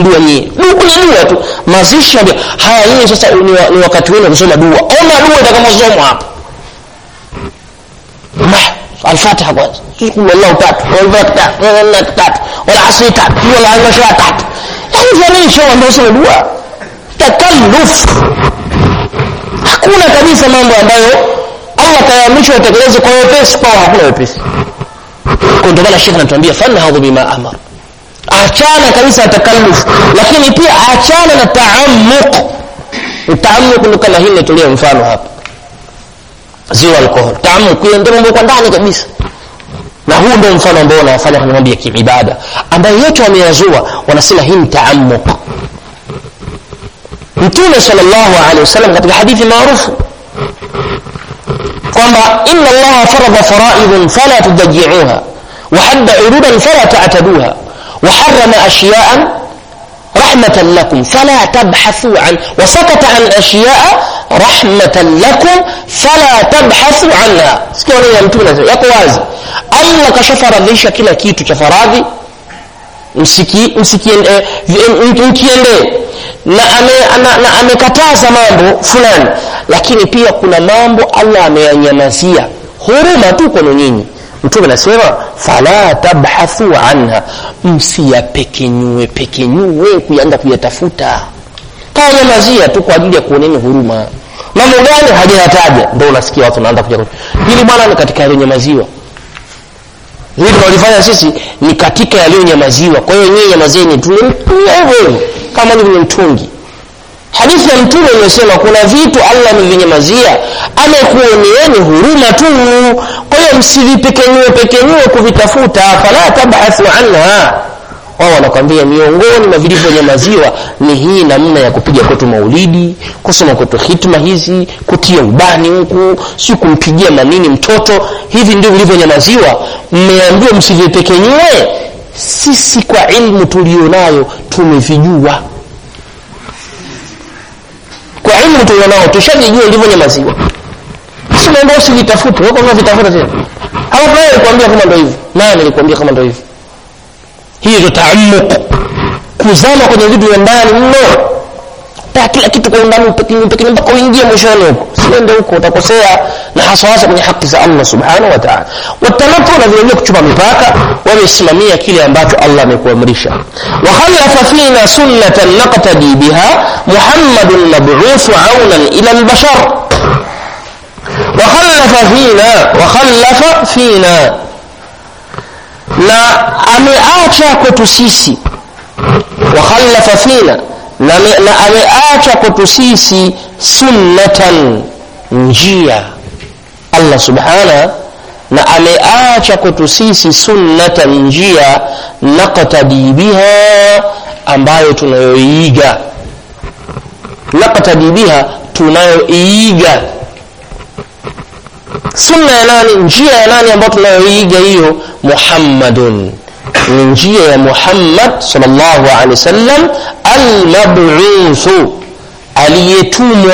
dua nyie dua dua tu mazishi ndio haya nyinyi sasa ni, wa, ni wakati wenu kusoma dua ona dua itakaposomwa hapa الفاتحة kwanza قل الله tatu والبلد tatu والنك tatu والعصر tatu والعشاء tatu yani jamii show ndio sio dua takalluf hakuna kabisa mambo ambayo Allah kayaamrisha utekeleze kwa wepesi kwa hakuna wepesi kwa ndio maana Sheikh anatuambia fanhadhu bima amara achana kabisa takalluf lakini pia achana na taammuq taammuq ni kama hili tulio mfano hapa ziwa alcohol taammuq hiyo ndio mambo kwa ndani kabisa na huu ndio mfano ambao unafanya kwenye mambo ya kiibada ambayo yote wameyazua wanasema hii ni taammuq mtume sallallahu alaihi wasallam katika hadithi maarufu kwamba inna allaha farada faraidun fala tudajiuha وحد عروضا فلا تعتدوها وحرم أشياء رحمة لكم فلا تبحثوا عن وسكت عن أشياء رحمة لكم فلا تبحثوا عنها سكوا يا mtume yako wazi Allah kashafaradhisha kila kitu cha faradhi msiki msikiende mkiende na ame na amekataza mambo fulani lakini pia kuna mambo Allah ameyanyamazia huruma tu kwenu nyinyi mtume anasema fala tabhathu anha msiyapekenyue pekenyue kuanza kuyatafuta kawanyamazia tu kwa ajili ya kuoneni huruma mambo gani hajayataja ndo unasikia watu wanaanza kuja hili bwana ni katika yaliyonyamaziwa hili tunalifanya sisi ni katika yaliyonyamaziwa kwa hiyo nyinyi nyamazeni tulimtumia hivyo hivyo kama ni kwenye mtungi hadithi ya mtume imesema kuna vitu allah amevinyamazia amekuoneeni huruma tu kwa hiyo msivipekenyue pekenyue kuvitafuta fala tabhathu anha wao wanakwambia miongoni mwa vilivyonyamaziwa ni hii namna ya kupiga kwetu maulidi kusoma kwetu hitma hizi kutia ubani huku si kumpigia manini mtoto hivi ndio vilivyonyamaziwa mmeambiwa msivipekenyue sisi kwa ilmu tulionayo tumevijua kwa ilmu tulionao tushajijua ilivyonyamaziwa basi naomba usivitafute wewe kama vitafuta tena au wewe alikwambia kama ndio hivyo nani alikwambia kama ndio hivyo hiyo ndio taammuq kuzama kwenye vitu vya ndani mno ta kila kitu kwa undani upekini upekini mpaka uingie mwishoni huko siende huko utakosea na hasa hasa kwenye haki za Allah subhanahu wa ta'ala watanatu na vile vile kuchupa mipaka wamesimamia kile ambacho Allah amekuamrisha wa khalafa fina sunnatan naqtadi biha muhammadun mab'uth aunan ila albashar wa khalafa fina wa khalafa fina na ameacha kwetu sisi wa khalafa fina na, na ameacha kwetu sisi sunnatan njia Allah subhana na ameacha kwetu sisi sunnatan njia naqtadi biha ambayo tunayoiiga naqtadi biha tunayoiiga sunna ya nani njia ya nani ambayo tunayoiiga hiyo muhammadun ni njia ya Muhammad sallallahu alaihi wasallam al-mab'uthu aliyetumwa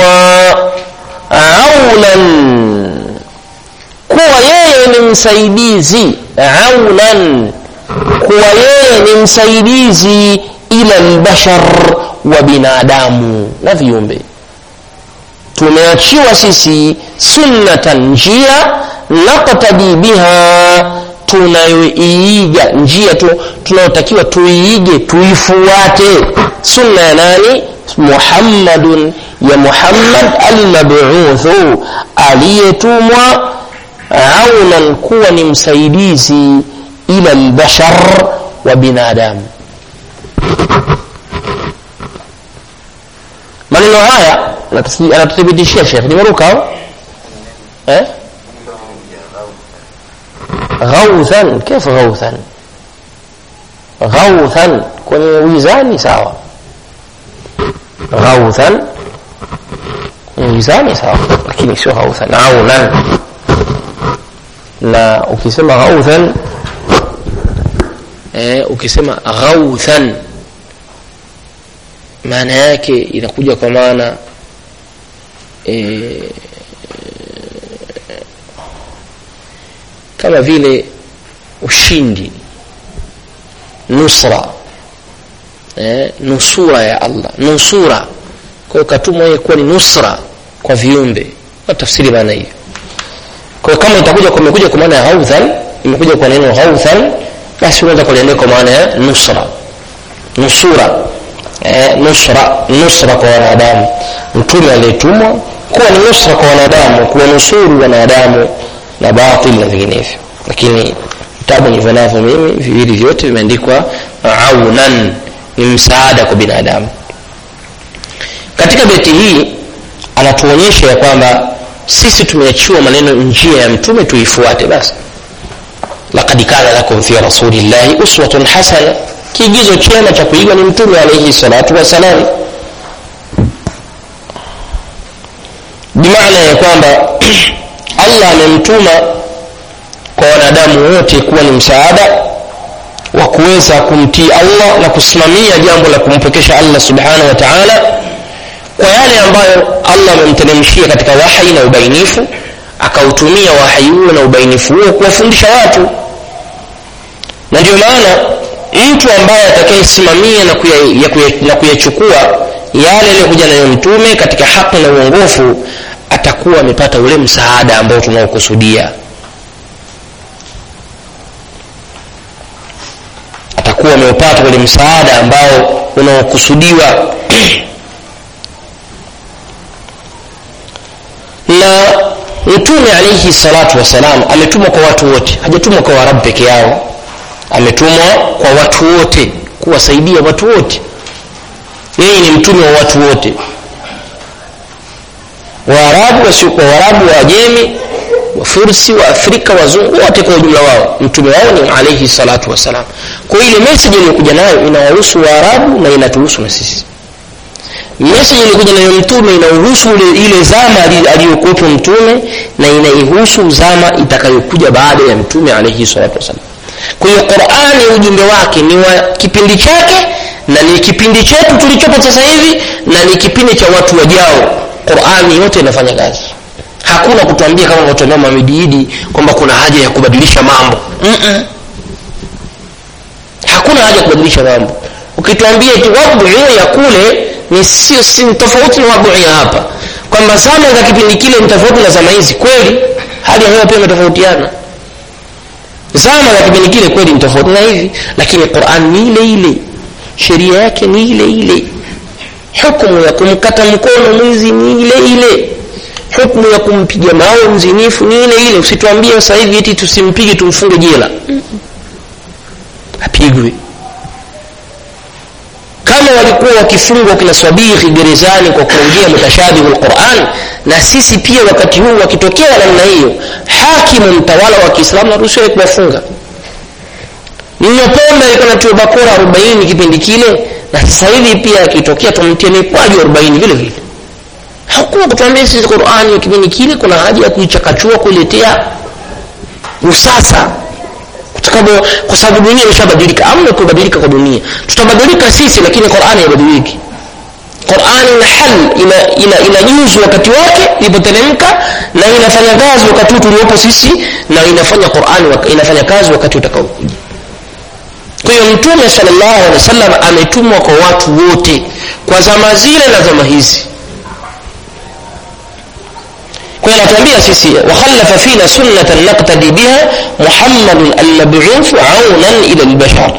aunan kuwa yeye ni msaidizi aunan kuwa yeye ni msaidizi ila albashar wa binadamu na viumbe tumeachiwa sisi sunnatan njia naqtadi biha tunayoiiga njia tu tunayotakiwa tuiige tuifuate sunna ya nani muhammadun ya muhammad almab'uthu aliyetumwa aunan kuwa ni msaidizi ila albashar wa binadamu maneno haya anatuthibitishia shekh nimeruka eh غوثا كيف غوثا غوثا kwenye wizani sawa ghauthan kwenye wizani sawa lakini sio ghauthan aunan na ukisema ghauthan eh, ukisema ghauthan maana yake inakuja kwa maana eh, kama vile ushindi nusra eh, nusura ya allah nusura kwa katumwa yeye kuwa ni nusra kwa viumbe tafsiri maana hiyo kwa kama itakuja kumekuja kwa maana ya haudhan imekuja kwa neno haudhan basi unaweza kuliendea kwa maana ya nusra nusura eh, nusra nusra kwa wanadamu mtume aliyetumwa kuwa ni nusra kwa wanadamu kuwanusuru wanadamu na batil na vinginevyo lakini vitabu nilivyo navyo mimi viwili vyote vimeandikwa aunan ni msaada kwa binadamu katika beti hii anatuonyesha ya kwamba sisi tumeachiwa maneno njia ya mtume tuifuate basi laqad kana lakum fi rasulillahi uswatun hasana kiigizo chema cha kuigwa ni mtume alaihi salatu wassalam bimaana ya kwamba allah amemtuma kwa wanadamu wote kuwa ni msaada wa kuweza kumtii allah na kusimamia jambo la kumpekesha allah subhanahu wa taala kwa yale ambayo allah amemteremshia katika wahyi na ubainifu akautumia wahyi huo na ubainifu huo kuwafundisha watu na ndio maana mtu ambaye atakayesimamia na kuyachukua kuya, kuya yale yaliyokuja nayo mtume katika haki na uongofu atakuwa amepata ule msaada ambao tunaokusudia atakuwa ameupata ule msaada ambao unaokusudiwa na mtume alaihi salatu wassalam ametumwa kwa watu wote hajatumwa kwa warabu peke yao ametumwa kwa watu wote kuwasaidia watu wote yeye ni mtume wa watu wote waarabu wasiokuwa waarabu waajemi wafursi wa afrika wazungu wote kwa ujumla wao mtume wao ni alaihi salatu wassalam kwa ile meseji iliyokuja nayo inawahusu waarabu na inatuhusu na sisi meseji ilikuja nayo mtume inahusu ile zama aliyokuwepo mtume na inaihusu zama itakayokuja baada ya mtume alaihi salatu wassalam kwa hiyo qurani ujumbe wake ni wa kipindi chake na ni kipindi chetu tulichopo sasa hivi na ni kipindi cha watu wajao qurani yote inafanya kazi hakuna kutuambia kama watuambia mamidiidi kwamba kuna haja ya kubadilisha mambo Mm-mm. hakuna haja ya kubadilisha mambo ukituambia ti waduu ya kule ni sio si tofauti na waduu ya hapa kwamba zama za kipindi kile ni tofauti na zama hizi kweli hali ya hewa pia imetofautiana zama za kipindi kile kweli ni tofauti na hivi lakini quran ni ile ile sheria yake ni ile ile hukumu ya kumkata mkono mwizi ni ile ile hukumu ya kumpiga mawe mzinifu ni ile ile usituambie sasa hivi eti tusimpige tumfunge jela apigwe kama walikuwa wakifungwa kina swabiri gerezani kwa kuongea mutashabihu lquran na sisi pia wakati huu wakitokea namna hiyo hakimu mtawala wa kiislamu naruhusiwa kuwafunga mnyopombe alikuwa natiwa bakora arobaini kipindi kile na sasa hivi pia akitokea tumtie mikwaju arobaini vile vile hakuna kutuambia sisi qurani ya kipindi kile kuna haja ya kuichakachua kuiletea usasa kwa sababu dunia imeshabadilika amna kubadilika kwa dunia tutabadilika sisi lakini qurani haibadiliki qurani ina hal ina, ina, inajuzu wakati wake ilipoteremka na inafanya kazi wakati huu tuliopo sisi na inafanya qurani inafanya kazi wakati utakaokuja kwa hiyo mtume salllahu alehi wa sallam ametumwa kwa watu wote kwa zama zile na zama hizi kwa hiyo anatuambia sisi wakhalafa fina sunnatan naktadi biha muhammadun almabuthu aunan ila lbashar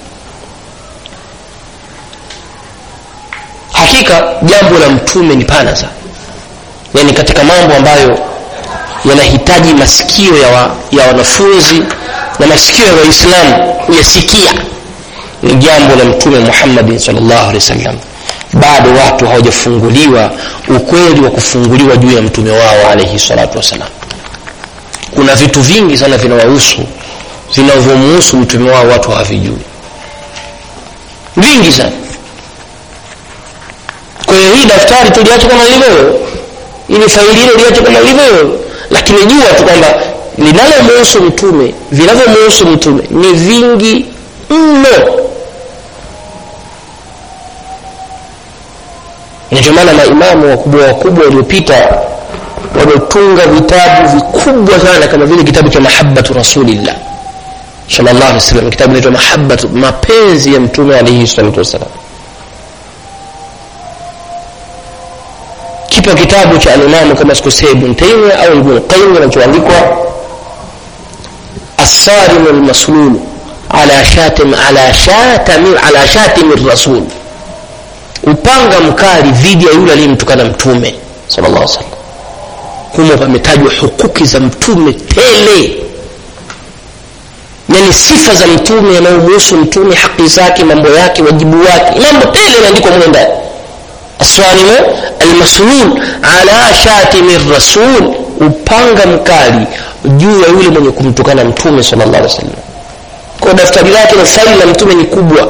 hakika jambo la mtume ni pana sana yani katika mambo ambayo yanahitaji masikio ya, wa, ya wanafunzi na masikio ya waislamu kuyasikia ni jambo la mtume muhammadin salllahu alehi wa sallam bado watu hawajafunguliwa ukweli wa kufunguliwa juu ya mtume wao alaihi salatu wassalam kuna vitu vingi sana vinawahusu vinavyomuhusu mtume wao watu hawavijui vingi sana kwa hiyo hii daftari tuliacha kama lilivyo ili faili hilo liache kama lilivyo lakini jua tu kwamba linalomuhusu mtume vinavyomuhusu mtume ni vingi mno ndio maana maimamu wakubwa wakubwa waliopita wametunga vitabu vikubwa sana kama vile kitabu cha mahabatu rasulillah sallallahu alaihi wasallam kitabu kinaitwa mahabatu mapenzi ya mtume alaihi salatu wassalam kipo kitabu cha alimamu kama sikosea ibn taimia au ibn qayyim kinachoandikwa assarimu lmaslulu ala shatim ala shatim ala shatim rasul upanga mkali dhidi ya yule aliyemtukana mtume sallallahu alaihi wasallam humo pametajwa hukuki za mtume tele yani sifa za mtume yanayomhusu mtume haki zake mambo yake wajibu wake mambo tele yanaandikwa mule ndani aswalimu almaslul ala shatimi rasul upanga mkali juu ya yule mwenye kumtukana mtume sallallahu alaihi wasallam kwa daftari lake na faili la mtume ni kubwa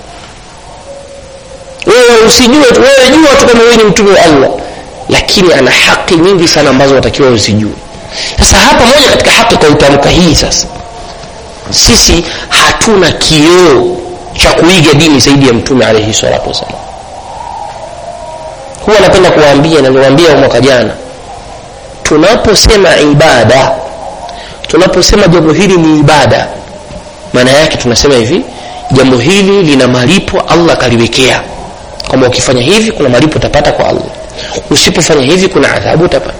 wewe usijue wewe jua tu kama wewe ni mtume wa allah lakini ana haki nyingi sana ambazo watakiwa usijue sasa hapa moja katika haki kwa utamka hii sasa sisi hatuna kioo cha kuiga dini zaidi ya mtume alaihi salatu wassalam huwa napenda kuwaambia na niwaambia mwaka jana tunaposema ibada tunaposema jambo hili ni ibada maana yake tunasema hivi jambo hili lina malipo allah akaliwekea kwamba ukifanya hivi kuna malipo utapata kwa allah usipofanya hivi kuna adhabu utapata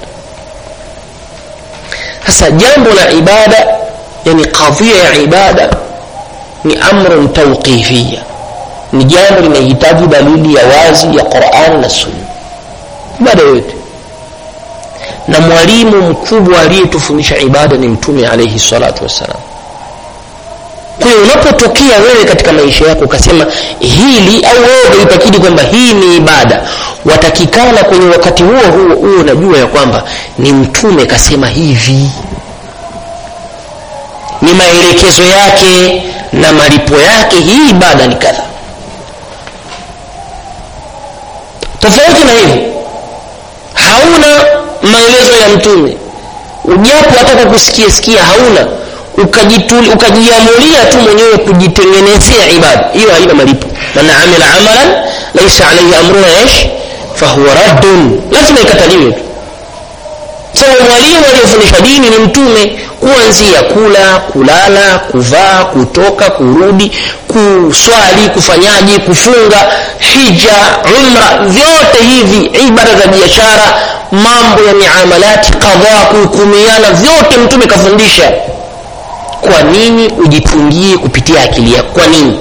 sasa jambo la ibada yani kadhia ya ibada ni amrun tauqifia ni jambo linahitaji dalili ya wazi ya quran na sunna ibada yote na mwalimu mkubwa aliyetufundisha ibada ni mtume alaihi salatu wassalam kwa hiyo unapotokea wewe katika maisha yako ukasema hili au wewe ukaitakidi kwamba hii ni ibada watakikana kwenye wakati huo huo huo unajua ya kwamba ni mtume kasema hivi ni maelekezo yake na malipo yake hii ibada ni kadha tofauti na hivyo hauna maelezo ya mtume ujapo hata kusikia sikia hauna ukajiamulia tu mwenyewe kujitengenezea ibada hiyo haina malipo man amila amalan laisa alaihi amruna ish fahuwa raddun lazima ikataliwe tu sababu mwalimu aliyefundisha dini ni mtume kuanzia kula kulala kuvaa kutoka kurudi kuswali kufanyaji kufunga hija umra vyote hivi ibada za biashara mambo ya miamalati kadhaa kuhukumiana vyote mtume kafundisha kwa nini ujitungie kupitia akili yako kwa nini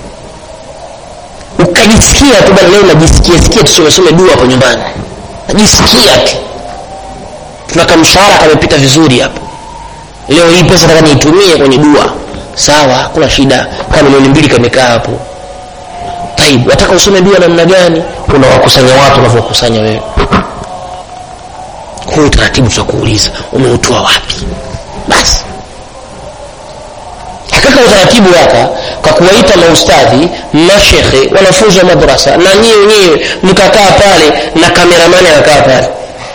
ukajisikia tu bana leo najisikia sikia tusomesome dua hapo nyumbani najisikia tu tuna kamshahara kamepita vizuri hapo leo hii pesa nataka niitumie kwenye dua sawa hakuna shida kama milioni mbili kamekaa hapo taib wataka usome dua namna gani unawakusanya watu unavyokusanya wewe huu utaratibu tutakuuliza umeutoa wapi basi hakika utaratibu waka kwa kuwaita maustadhi mashekhe wanafunzi wa madrasa na nyie wenyewe mkakaa pale na kameramani anakaa pale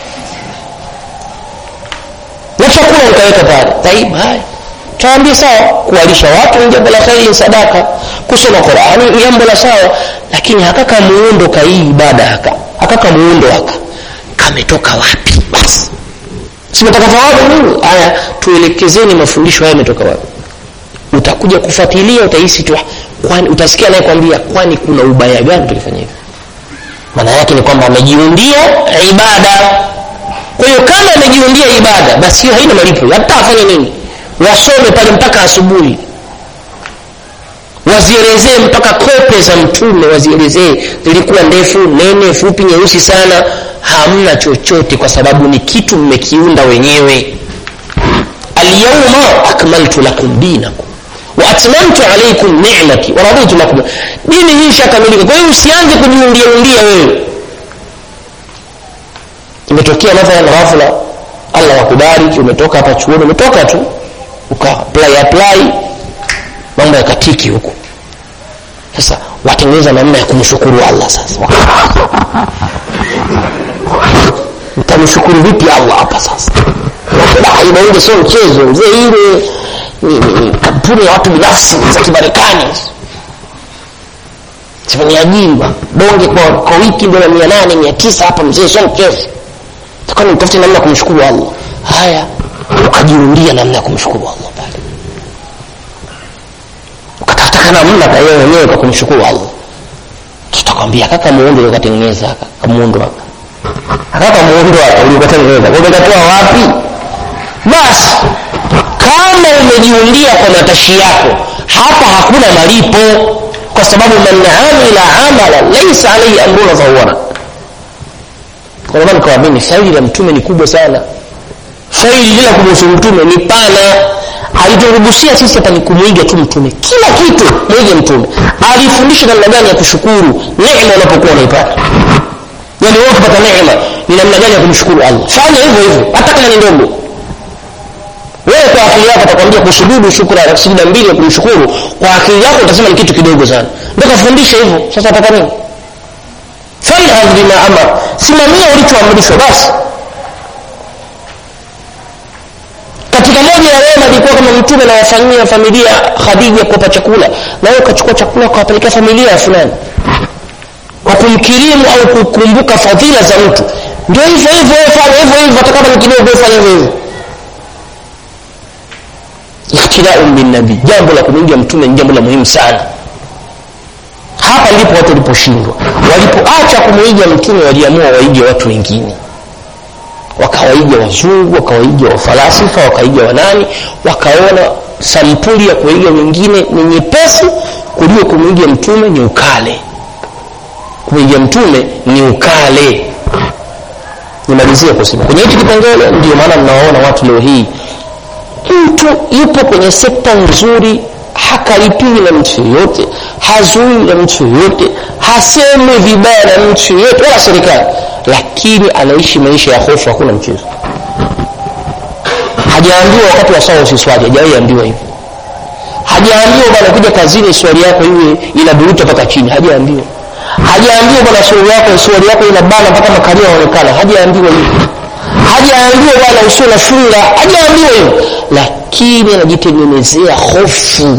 na chakula mkaweka pale taib haya tawambia sawa kuwalisha watu ni jambo la kheri ni sadaka kusoma qurani ni jambo la sawa lakini hakaka muundo ka hii ibada haka hakaka muundo haka kametoka wapi basi simetoka thawabu nini haya tuelekezeni mafundisho haya yametoka wapi utakuja kufuatilia utahisi tu kwani utasikia naye kwambia kwani kuna ubaya gani tulifanya hivi maana yake ni kwamba amejiundia ibada kwa hiyo kama amejiundia ibada basi hiyo haina malipo hata afanye nini wasome pale mpaka asubuhi wazielezee mpaka kope za mtume wazielezee zilikuwa ndefu nene fupi nyeusi sana hamna chochote kwa sababu ni kitu mmekiunda wenyewe alyauma akmaltu lakum dinakum waatmamtu alaikum nimati waraditu lakum dini hii ishakamilika kwa hiyo usianze kujiundiaundia wewe imetokea mathalan ghafla allah wakubariki umetoka hapa chuoni umetoka tu uka apply apply mambo yakatiki huku sasa watengeneza namna ya kumshukuru allah sasa mtamshukuru vipi allah hapa sasa inaile sio mchezo mzee ile ni, ni, ni kampuni ya watu binafsi za kimarekani sifaniajiri donge kwa, kwa wiki dola mia nane mia tisa hapa mzee sio mchezo takani mtafute namna ya kumshukuru allah haya ukajiundia namna ya kumshukuru allah pale ukatafutaka namna na yeye mwenyewe kwa kumshukuru allah tutakwambia kaka muundo ukatengeneza kaka muundo haka akapa muundo hapa uliokatengeneza umekatoa wapi basi kama umejiundia kwa matashi yako hapa hakuna malipo kwa sababu man amila amala laisa alaihi amruna fahuwa kwa maana nikawaamini faili la mtume ni kubwa sana faili lila kumhusu mtume ni pana aliturugusia sisi hapa ni kumwiga tu mtume kila kitu mwige mtume alifundisha namna gani ya kushukuru neema unapokuwa unaipata yani wewe ukipata neema ni namna gani ya kumshukuru allah fanya hivyo hivyo hata kama ni ndogo wewe kwa akili yako utakwambia kusujudu shukra sijida mbili ya kumshukuru kwa akili yako utasema ni kitu kidogo sana ndio kafundisha hivyo sasa utaka nini falhadh bima amar simamia ulichoamrishwa basi katika moja ya wema ilikuwa kama mtume nawafanyia familia khadija kuwapa chakula na wewe ukachukua chakula ukawapelekea familia ya fulani kwa kumkirimu au kukumbuka fadhila za mtu ndio hivyo hivyo fanya hivyo hivyo hata kama ni kidogo fanya hivyo hivyo ikhtilaun binnabii jambo la kumwiga mtume ni jambo la muhimu sana hapa ndipo watu waliposhindwa walipoacha kumwiga mtume waliamua waige watu wengine wakawaiga wazungu wakawaiga wafalasifa wakaiga wanani wakaona sampuli ya kuiga wengine ni nyepesi kuliko kumwiga mtume ni ukale kumwiga mtume ni ukale nimalizie kusema kwenye hichi kipengele ndio maana mnawaona watu leo hii mtu yupo kwenye sekta nzuri hakaripiwi na mtu yoyote hazui na mtu yoyote hasemi vibaya na mtu yoyote wala serikali lakini anaishi maisha ya hofu hakuna mchezo hajaambiwa wakati wa sawa usiswali hajawahi ambiwa hivyo hajaambiwa bwana kuja kazini swali yako iwe inaburuta mpaka chini hajaambiwa hajaambiwa bwana swali yako swali yako inabana mpaka makalia yanaonekana hajaambiwa hivyo hajaambiwa bwana usio na funga hajaambiwa hivyo lakini anajitengenezea hofu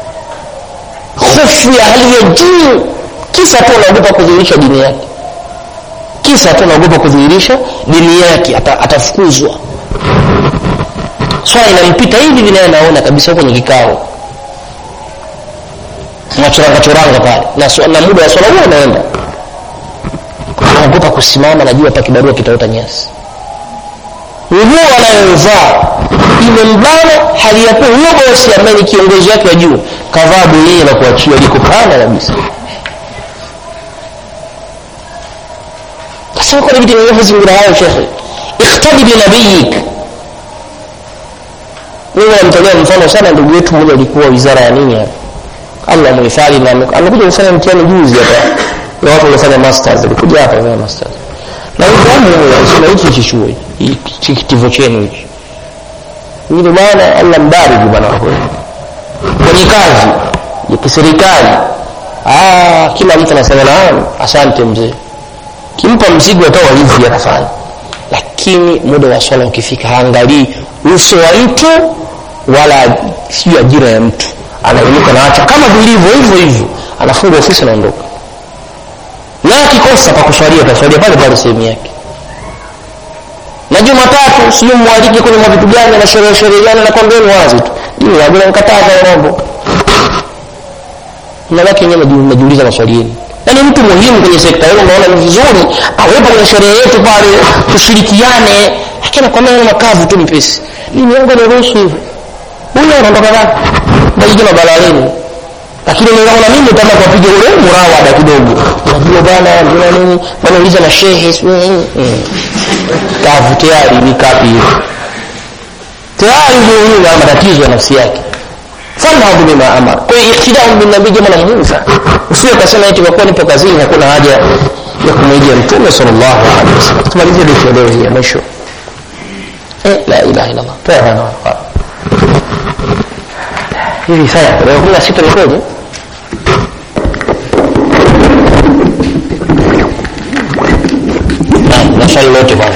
hofu ya hali ya juu kisa tu anaogopa kudhihirisha dini yake kisa tu anaogopa kudhihirisha dini yake ata, atafukuzwa swala inampita hivi vinaye anaona kabisa kwenye kikao nachoranga choranga pale na, na muda wa swala huo unaenda anaogopa kusimama najua hapa kibarua kitaota nyasi nguo anayovaa imembana hali ya kuwa huyo bosi ambaye ni kiongozi wake wa juu kavaa bwenyenye na kuachia liko pana kabisa sasa kwa nini mazingira hayo shekhe ikhtadi binabiyik mimi namtolea mfano sana ndugu yetu mmoja alikuwa wizara ya nini hapa Allah muhifadhi na amekuja kufanya mtihani juzi hapa ya watu waliofanya masters alikuja hapa kufanya masters na ufahamu sina hichi hichi chuo hichi kitivo chenu hichi ndio maana Allah mbariki bwana wako kwenye kazi ya kiserikali ah kila mtu anasema naam asante mzee kimpa mzigo atawa hivi anafanya lakini muda wa swala ukifika haangalii uso wa mtu wala sio ajira ya mtu anainuka naacha kama vilivyo hivyo hivyo anafunga ofisi anaondoka na akikosa pa kuswalia ataswalia pale pale sehemu yake na jumatatu sijui mwalike kwenye mavitu gani na sherehe sherehe gani na kwambieni wazi tu dini yangu namkataza mambo nabaki nyewe najiuliza maswali yenu yaani mtu muhimu kwenye sekta hiyo unaona ni vizuri awepo kwenye sherehe yetu pale tushirikiane lakini nakwambia neno makavu tu mepesi dini yangu inaruhusu hivyo huyo anaondoka wapi bajiji na balaleni lakini nikaona mimi kama kupiga ule murawada kidogo unajua bwana ndio nini wanauliza na shehe kavu tayari ni kapi hiyo tayari ndio huyo ana matatizo ya nafsi yake falhadhu bima amar kwa hiyo iktidau bin nabii jambo la muhimu sana usiwe kasema eti kwa kuwa nipo kazini hakuna haja ya kumwigia mtume sallallahu alaihi wasallam tumalizie dua leo hii ya mwisho eh la ilaha illa allah toa hana hivi saya tarehe kumi na sita ni kweli na swali lote bwana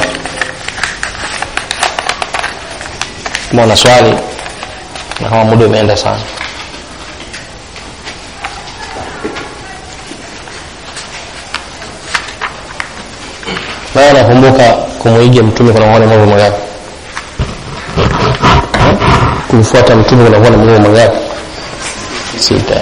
kama una swali na kama muda umeenda sana naye nakumbuka kumwiga mtume kunakuwa ni mambo mangapi kumfuata mtume kunakuwa ni mambo mangapi sita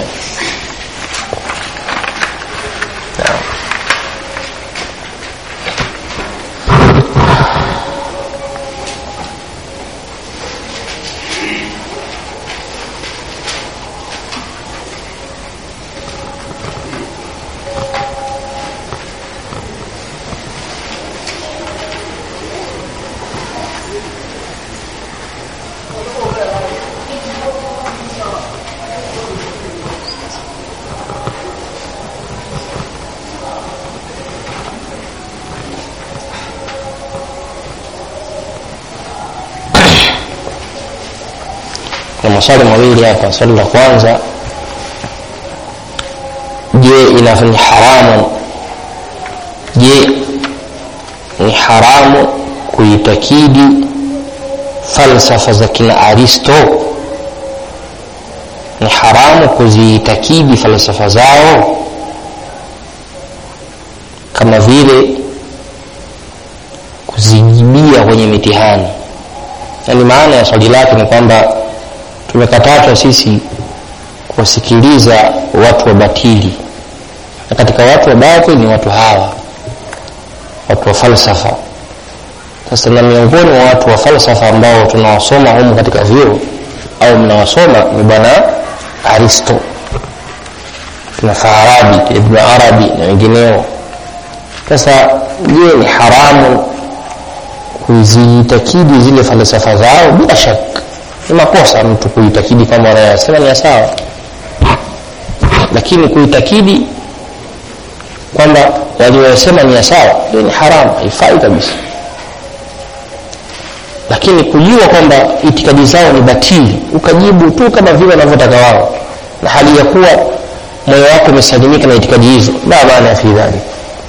kuna maswali mawili hapa swali la kwanza je inafanya haramu je ni haramu kuitakidi falsafa za kina aristo ni haramu kuziitakidi falsafa zao kama vile kuzijibia kwenye mitihani yaani maana ya swali lake ni kwamba tumekatazwa sisi kuwasikiliza watu wa batili na katika watu wa batil ni watu hawa watu wa falsafa sasa na miongoni mwa watu wa falsafa ambao tunawasoma humu katika vyuo au mnawasoma ni bwana aristo na farabi ibnu arabi na wengineo sasa je ni haramu kuziitakidi zile falsafa zao bila shaka ni makosa mtu kuitakidi kama wanayosema ni ya sawa lakini kuitakidi kwamba waliosema ni ya sawa ndio ni haramu haifai kabisa lakini kujua kwamba itikadi zao ni batili ukajibu tu kama vile wanavyotaka wao na hali ya kuwa moyo wako umesalimika na itikadi hizo la maana ya fi dhalik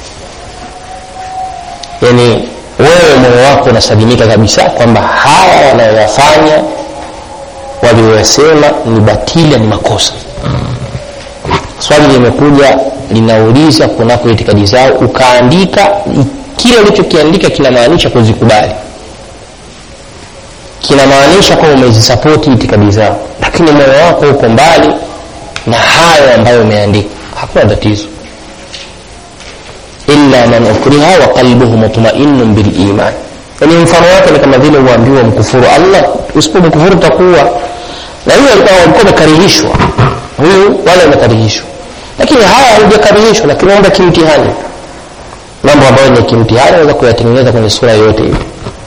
yani wewe moyo wako unasalimika kabisa kwamba hawa wanayoyafanya walioyasema ni batili ni makosa swali limekuja linauliza kunako itikadi zao ukaandika kile ulichokiandika kinamaanisha kuzikubali kinamaanisha kwamba umezisapoti itikadi zao lakini moyo wako uko mbali na hayo ambayo umeandika hakuna tatizo illa man ukriha wa qalbuhu mutma'innun bil iman yani mfano wake ni kama vile uambiwa mkufuru Allah usipomkufuru takuwa na hiyo alikuwa walikuwa wamekarihishwa huyu wale wamekarihishwa lakini haya hawajakarihishwa lakini wanda kimtihani mambo ambayo ni kimtihani unaweza kuyatengeneza kwenye sura yote hiyo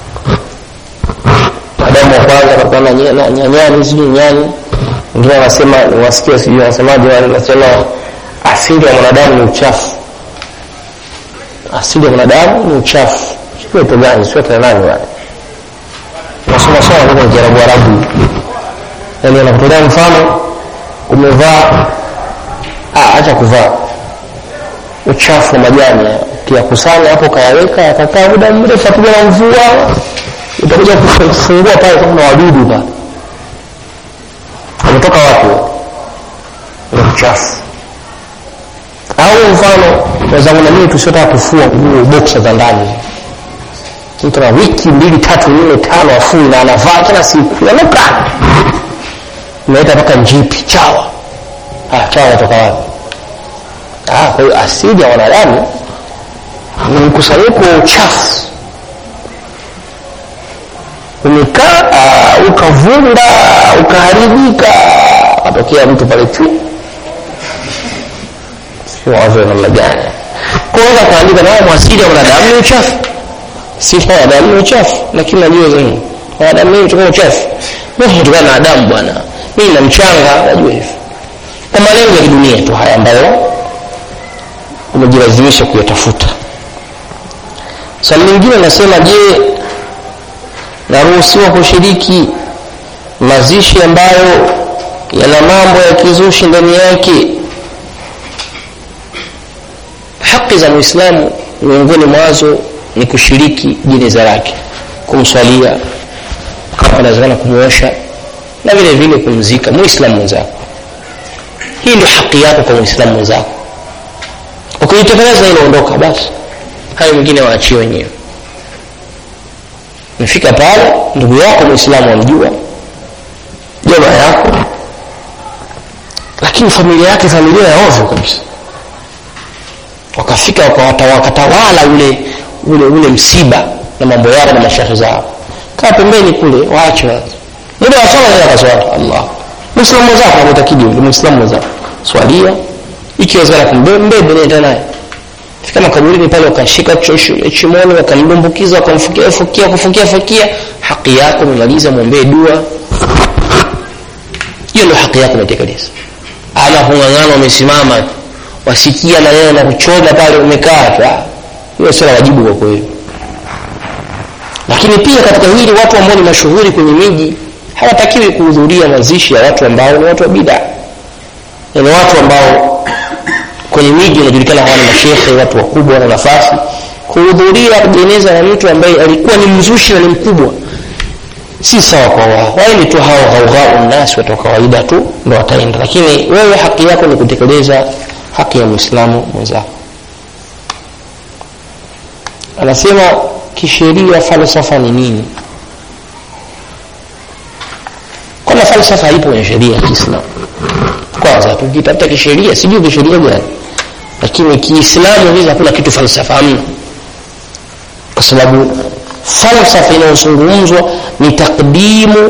Adamu wa kwanza alikuwa na nyani sijui nyani wengine wanasema wasikia sijui wanasemaje wale wanasema asili ya mwanadamu ni uchafu asili ya mwanadamu ni uchafu sio tu gani sio tena nani wale nasoma sana kwa Kiarabu Arabu yani anakutolea mfano umevaa ah acha kuvaa uchafu wa majani ukiyakusanya hapo kayaweka yakakaa muda mrefu apigwa na mvua utakuja kufungua pale kama wadudu pale wametoka wapi ule uchafu au mfano wenzangu na mimi tusiotaka kufua nguo boksa za ndani mtu na wiki mbili tatu nne tano afui na anavaa kila siku yanuka umeleta mpaka njipi chawa ah, chawa natoka wapi ah, kwa hiyo asili ya wanadamu ni mkusanyiko wa uchafu umekaa uh, ukavunda ukaharibika atokea mtu pale tu wazo namna gani kwanza kaandika nao mwasili ya mwanadamu ni uchafu sifa ya wanadamu ni uchafu lakini najua zenu wanadamu mimi mtokana uchafu mimi mtokana na adamu bwana mimi na mchanga najua hivyo kwa malengo ya kidunia tu haya ambayo umejilazimisha kuyatafuta swali lingine nasema je naruhusiwa kushiriki mazishi ambayo yana mambo ya kizushi ndani yake haki za muislamu miongoni mwazo ni kushiriki jeneza lake kumswalia kama inawezekana kumuosha na vile vile kumzika muislamu mwenzako hii ndio haki yako kwa muislamu mwenzako ukijitekeleza inaondoka basi hayo mengine waachie wenyewe mfika pale ndugu yako muislamu amjua jamaa yako lakini familia yake familia ya ovyo kabisa wakafika wakatawala ule ule ule msiba na mambo yao na mashahe zao kaa pembeni kule waache muda wa swala nenda kaswali allah muislamu mwenzako ametakidi yule muislamu mwenzako swalia ikiwezekana kumbebe nenda naye fika makaburini pale wakashika chimoni wakamdumbukiza wakamfukia fukia kufukia fukia haki yako umemaliza mwombee dua hiyo ndio haki yako umetekeleza ama kung'ang'ana umesimama wasikia maneno na kuchoma pale umekaa hiyo sio wajibu kwa kweli lakini pia katika hili watu ambao ni mashuhuri kwenye miji hawatakiwi kuhudhuria mazishi ya watu ambao ni watu wa bida ni watu ambao kwenye miji wanajulikana hawa ni mashekhe watu wakubwa wana nafasi kuhudhuria jeneza la mtu ambaye alikuwa ni mzushi na ni mkubwa si sawa kwa wao waende tu hao ghaugau nasi watu wa kawaida tu ndo wataenda lakini wewe haki yako ni kutekeleza haki ya mwislamu mwenzako anasema kisheria falsafa ni nini kwanza falsafa haipo kwenye sheria ya kiislamu kwanza tukitafuta kisheria sijui kisheria gani lakini kiislamu hizi hakuna kitu falsafa hamna kwa sababu falsafa inayozungumzwa ni taqdimu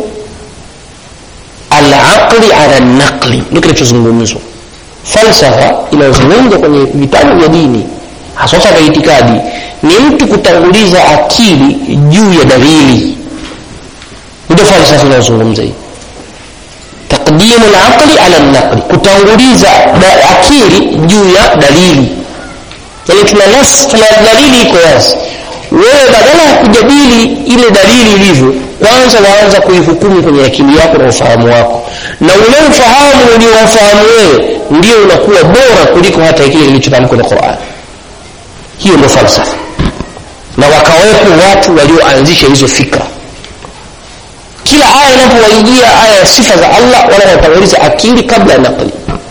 alaqli ala naqli ndio kinachozungumzwa falsafa inayozungumzwa kwenye vitabu vya dini hasa vya itikadi ni mtu kutanguliza akili juu ya dalili ndio falsafa inayozungumza hii taqdimu alaqli ala naqli kutanguliza da, akili juu ya dalili yani tuna nas tuna dalili iko wazi wewe badala ya kujadili ile dalili ilivyo kwanza waanza kuihukumu kwenye akili yako na ufahamu wako na ule ufahamu ulioufahamu wewe ndio unakuwa bora kuliko hata kile kilichotamkwa na Qur'an hiyo ndio falsafa na wakawepo watu walioanzisha hizo fikra kila aya inapowaijia aya ya sifa za Allah wala wanatanguliza akili kabla ya nakli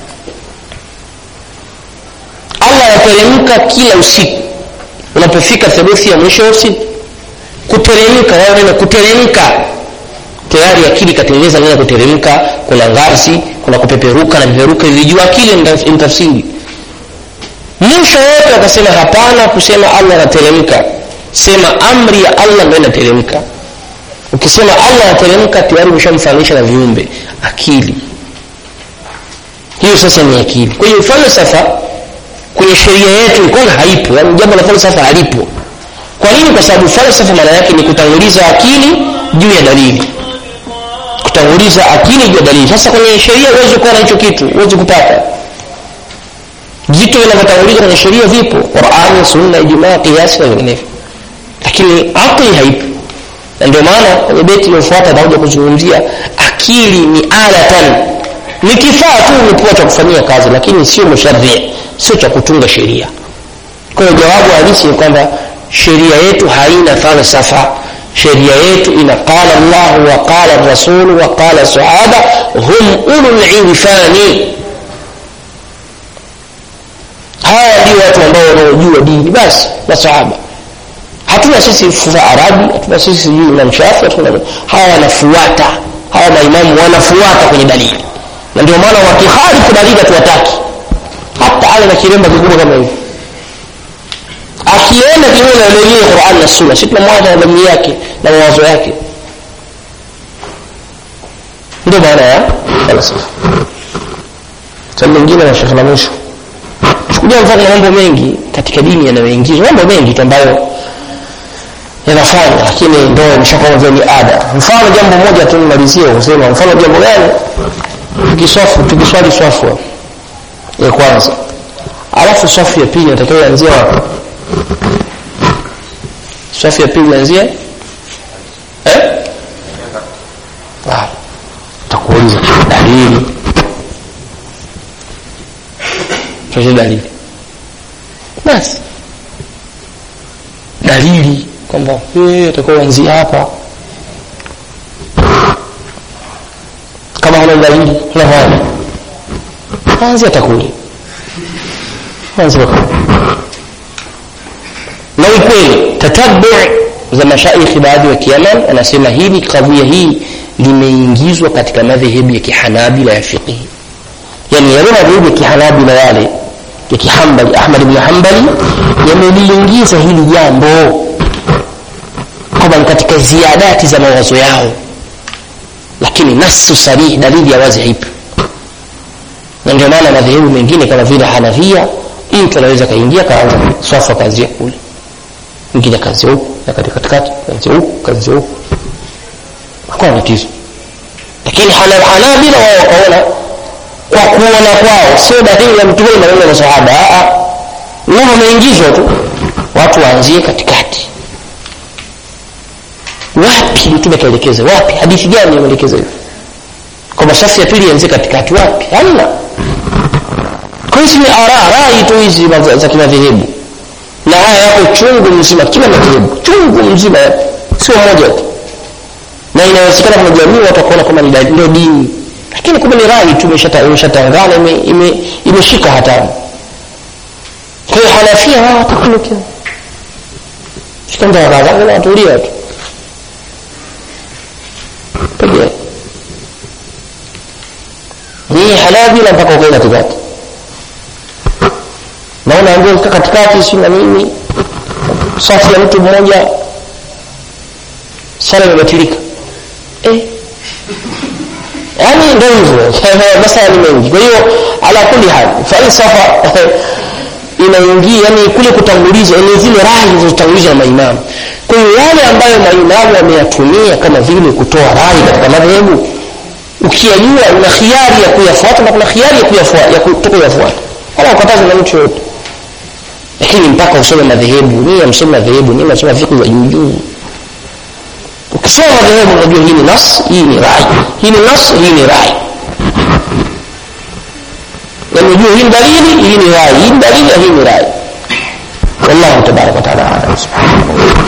Allah anateremka kila usiku unapofika theluthi ya mwisho wa usiku kuteremka wao neno kuteremka tayari akili ikatengeneza neno kuteremka kuna ngazi kuna kupeperuka na peperuka ilijua akili mtafsiri mwisho wote wakasema hapana kusema Allah anateremka sema amri ya Allah ndio inateremka ukisema Allah anateremka tayari umeshamfananisha na viumbe akili hiyo sasa ni akili kwa hiyo falsafa kwenye sheria yetu kwanza haipo yani jambo la falsafa halipo kwa nini kwa sababu falsafa maana yake ni kutanguliza akili juu ya dalili kutanguliza akili juu ya dalili sasa kwenye sheria huwezi kuwa na hicho kitu huwezi kupata vitu vinavyotangulizwa kwenye sheria vipo qurani sunna ijumaa kiasi na vinginevyo lakini akli haipo na ndio maana kwenye beti iliyofuata atakuja kuzungumzia akili ni alatan ni kifaa tu umepewa cha kufanyia kazi lakini sio musharia sio cha kutunga sheria kwa hiyo jawabu halisi ni kwamba sheria yetu haina falsafa sheria yetu ina qala llahu wa qala rasulu wa qala sahaba hum ulul irfani hawa ndio watu ambao wanaojua dini basi masahaba hatuna sisi fufa arabi hatuna sisi sijui imam shafi hatuna hawa wanafuata hawa maimamu wanafuata kwenye dalili na ndio maana wakiharifu dalili hatuwataki hata awe na kiremba kikubwa kama hivi akienda kinyume na dalili ya Qur'an na Sunna sisi tunamwacha na dalili yake na mawazo yake ndio maana ya falsafa swali lingine na shekhe la mwisho chukulia mfano na mambo mengi katika dini yanayoingizwa mambo mengi tu ambayo yanafanya lakini ndio imeshakuwa vile ni ada mfano jambo moja tu nimalizie kusema mfano jambo gani tukiswafu tukiswali swafu ya kwanza alafu swafu ya pili natakiwa ianzie wapi swafu ya pili ianzie eh ah takuuliza dalili tuache dalili basi dalili kwamba wewe utakuwa uanzie hapa kama huna dalili unafanya anzia takuli anzia na ukweli tatabu za mashaikhi baadhi wa kiaman anasema hili kadhia hii limeingizwa katika madhehebu ya kihanabila ya fiqhi yani yale madhehebu ya kihanabila yale ya kihambali ahmad ibn hanbali yameliingiza hili jambo kwamba ni katika ziadati za mawazo yao lakini nasu sarihi dalili ya wazi haipo na ndio maana madhehebu mengine kama vile hanafia mtu anaweza kaingia kaanza swafu akaanzia kule mwingine akaanzia huku na katika katikati kaanzia huku kaanzia huku hakuna tatizo lakini hanabila wao wakaona kwa kuona kwao sio dalili ya mtume na wale masahaba a wao wameingizwa tu watu waanzie katikati wapi mtume kaelekeza wapi hadithi gani imeelekeza hivyo kwamba safu ya pili ianzie katikati wapi hamna kwa hizi ni ara rai tu hizi za- za kimadhehebu na haya yako chungu mzima kila madhehebu chungu mzima sio moja tu na inawezekana kuna jamii watu wakaona kama ni da- ndio dini lakini kumbe ni rai tu imeshata- imeshatangana ime- ime- imeshika hatamu kwa hiyo hanafia wao watakunukia shikanda kadhaa watulia tu pekee ni halabila mpaka ukae katikati naona ambao katikati si na nini safu ya mtu mmoja sala imebatilika eh yani ndio hivyo masala ni mengi kwa hiyo ala kulli hal falsafa inaingia yani kule kutanguliza ni zile rai zilizotangulizwa na maimamu kwa hiyo yale ambayo maimamu wameyatumia kama vile kutoa rai katika madhehebu ukiyajua una khiari ya kuyafuata na kuna khiari ya kuyafuata ya kutokuyafuata wala ukataza na mtu yote lakini mpaka usome madhehebu ni amsome madhehebu ni mnasoma fiqh za juu juu ukisoma madhehebu unajua hii ni nas hii ni rai hii ni nas hii ni rai yani unajua hii ni dalili hii ni rai hii ni dalili hii ni rai wallahu tabaraka wa taala